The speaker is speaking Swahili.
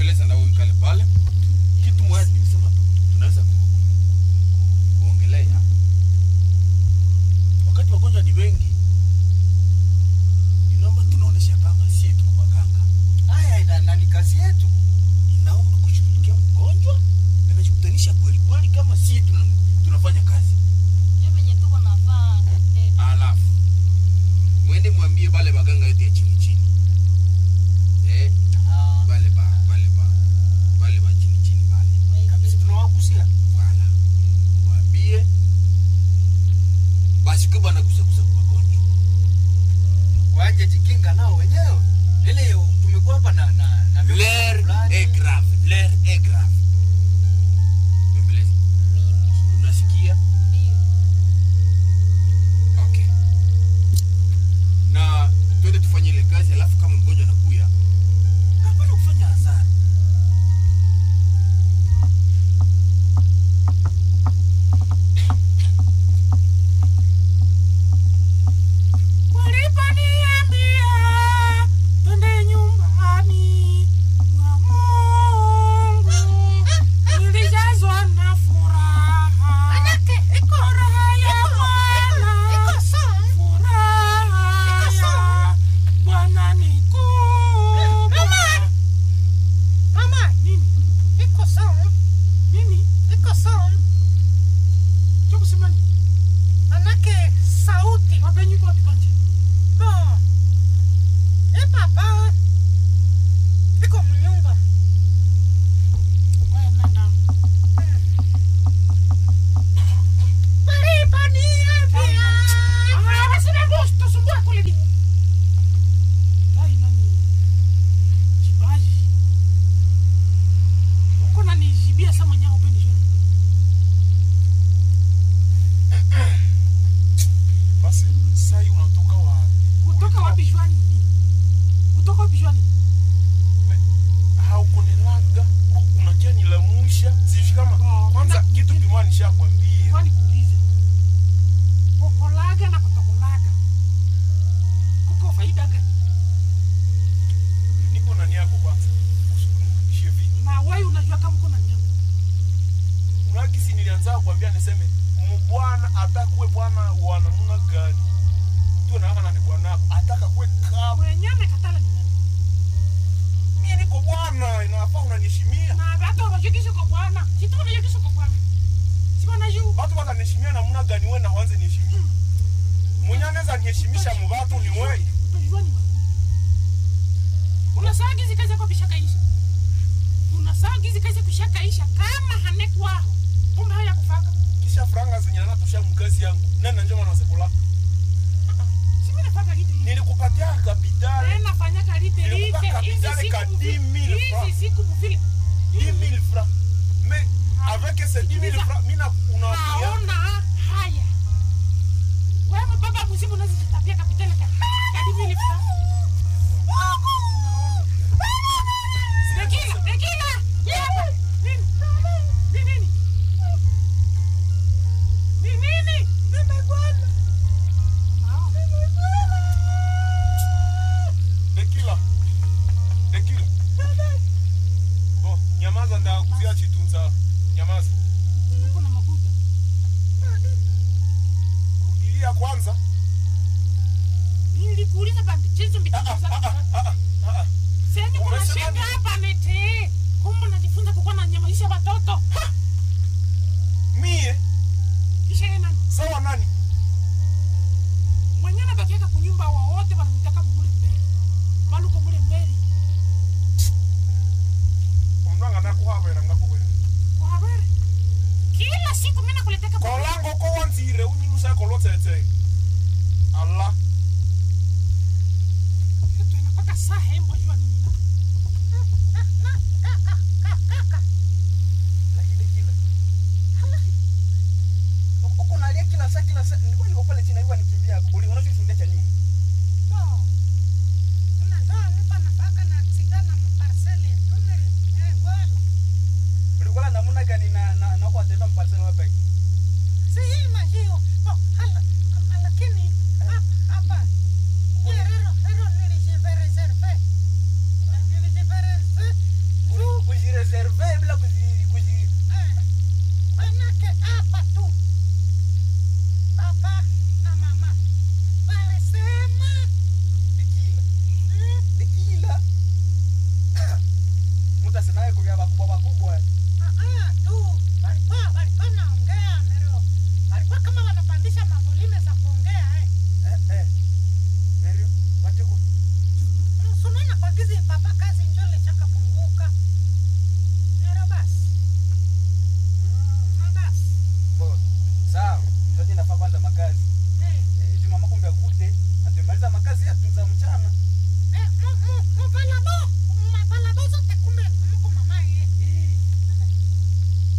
bembeleza na huyu kale pale kitu moja nimesema tu tunaweza ku, kuongelea wakati wagonjwa ni wengi inaomba tunaonesha kama si tuko waganga haya ina nani kazi yetu inaomba kushughulikia mgonjwa na najikutanisha kweli kweli kama si tuna, tunafanya kazi Ndio venye tuko nafaa eh, alafu mwende mwambie bale baganga yote ya chini chini eh, Ah, bale ba bale ba bale ba chini chini bale kabisa tunawagusia wala mwambie basi kwa bana kusakusa kwa magonjwa waje jikinga nao wenyewe ile tumekuwa hapa na na na l'air fulani. est grave l'air est grave bembeleza mimi unasikia ndio okay na twende tufanye ile kazi alafu kama mgonjwa anakuya hapana kufanya hasara waliponiambia twende nyumbani mwa Mungu, nilijazwa na furaha, furaha ya Bwana, furaha ya Bwana ni kubwa. Nini? Nini? Cha kusema nini? Manake sauti Mapenzi kwa wapi kwanza? Bon. Eh papa. Iko mnyumba. Wewe nenda. Waliponiambia. Ah, basi na boss, tusumbue kule di. Dai nani? Jibaji. Uko na nijibia sama nyao pendi shoni. basi sai unatoka wapi Kutoka wapi shwani? Kutoka wapi shwani? haukunilaga unakia nilamusha sijui kama Oh, kwanza kuna- kitu kimoja nishakwambia Kwani kuulize. Kukolaga na kutokolaga. Kuko faida gani? niko nani yako kwanza usikunirudishie vitu Na wewe unajua kama uko na nyama. unagisi nilianza kuambia niseme mbwana atakuwe bwana wa namna gani tu naaka nani bwanako ataka kuwe kama Mwenyewe katala ni nani? mie niko bwana inafaa unaniheshimia Na hata wabashikisho kwa bwana. Situ wanajikisho kwa bwana. Si wanajua. watu wataniheshimia namna gani we na wanze niheshimia mwenye anaweza niheshimisha mubatu ni wewe Utajua ni magumu. Unasaa gizi kazi yako bishakaisha. Unasaa gizi kazi kushakaisha kama hanekwaho. Kumbe haya kufaka. kisha franga zenye nanatosha mkazi yangu nani na njoma nasekula Si mimi nafaka lite hii. nilikupatia kapitali Wewe nafanya kalite Nilikupa lite. Hizi kapitali ka siku 10 000 mufile. francs. Hizi siku mufile. 10 000 francs mais avec ces 10 000 francs mina unawakia Naona haya. Wewe baba mzimu unazijitapia kapitali ka. Kadi mili fra. Rekila, rekila. Yewe. Nini? Ni nini? Ni nini? Nimegwana. dekila dekila bo nyamaza ndakuzia chitunza nyamaza Uko na makuta. rudilia kwanza Nilikuuliza bandi chezo Ah, mbitizo ah, zako. ah, ah, ah, ah, ah. Sasa kuna Umesema shida nini? hapa nete. Kumbe unajifunza kukuwa na nyamalisha watoto. mie Kisha yeye nani? sawa nani Mwenye anabakiaka kunyumba wa wote wanamtaka mule mbele. Baluko mule mbele. omulanga nakuhabera ngakubere Kwa habari. Kila siku mimi nakuleteka kwa kolango ko wanzire unyinusa kolotsetse ala Kitu inapaka saa hembo jua nini na. Lakini dekila. Uko nalia kila saa kila saa. Nilikuwa niko pale chini nilikuwa nikimbia. Uli unachofundia cha nini? Bon. Unajua mtu anafaka na sigana mparcele. Tuneli. Eh, bwana. Ulikuwa na namna gani na na na kwa tena mparsela wapi? Si hii majio. Bon, hala. Lakini hapa hapa. Hero hero nilijive reserve. Nilijive reserve. Juu eh, kuvya wakubwa wakubwa eh. Ah, ah, tu walikuwa walikuwa naongea nero walikuwa kama wanapandisha mavolime